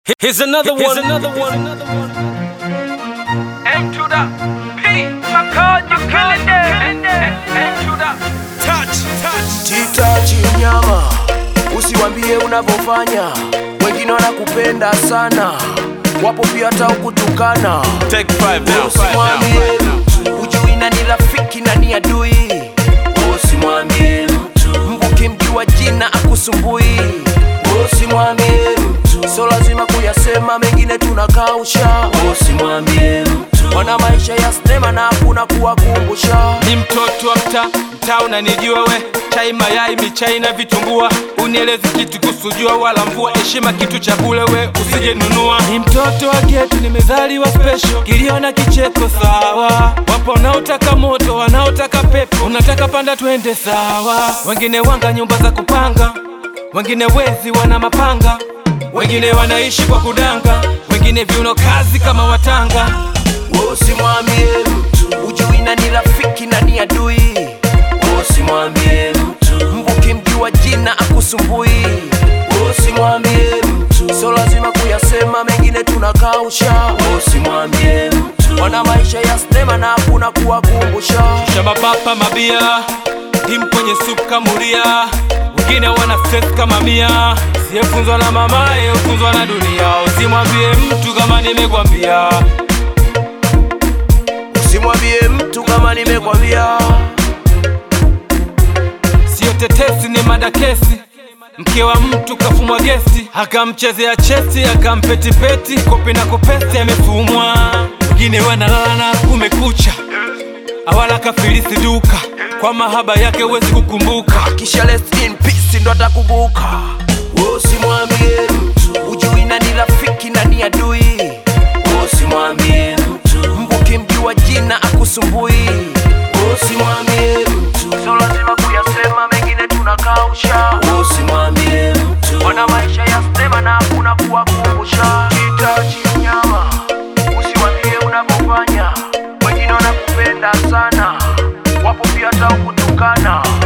Here's another one. Here's another one. N to the P. My card, you killing them. N to the Touch, touch. Titachi mnyama, usiwambie unavyofanya, wengine wanakupenda sana, wapo pia hata ukutukana. Take five now. Usimwambie mtu ujui nani rafiki na ni adui. Usimwambie mtu mbuki mjua jina akusumbui. Usimwambie mtu so lazima kuyasema, mengine tunakausha. Usimwambie mtu wana maisha ya sinema na hakuna kuwakumbusha. ni mtoto wa mtaa mtaa unanijua we chai mayai michai na vitumbua unielezi kitu kusujua wala mvua heshima kitu cha bule we usije nunua ni mtoto wa getu nimezaliwa special kilio na kicheko sawa wapo wanaotaka moto wanaotaka pepo unataka panda twende sawa wengine wanga nyumba za kupanga wengine wezi wana mapanga wengine wanaishi kwa kudanga wengine viuno kazi kama watanga Usimwambie mtu ujui nani rafiki na ni adui. Usimwambie mtu mbuki mjua jina akusumbui. Usimwambie mtu so lazima kuyasema, mengine tunakausha. Usimwambie mtu wana maisha ya sinema na hakuna kuwakumbusha. shababapa mabia tim kwenye supu kamuria wengine wana stress kama mia siyefunzwa na mamaye ufunzwa na dunia usimwambie mtu kama nimekwambia Usimwambie mtu kama nimekwambia. siyo tetesi ni madakesi mke wa mtu kafumwa gesi akamchezea chesi akampetipeti kopi na kopesi amefumwa wengine wanalala na kumekucha awala kafilisi duka kwa mahaba yake huwezi kukumbuka kisha rest in peace ndo atakumbuka. Usimwambie mtu ujui nani rafiki na ni adui. Usimwambie mtu mbuki mjua jina akusumbui. Usimwambie mtu so lazima kuyasema, mengine tunakausha. Usimwambie mtu wana maisha ya sinema na hakuna kuwakumbusha. Kitachi mnyama, usiwambie unavyofanya, wengine wanakupenda sana, wapo pia hata ukutukana.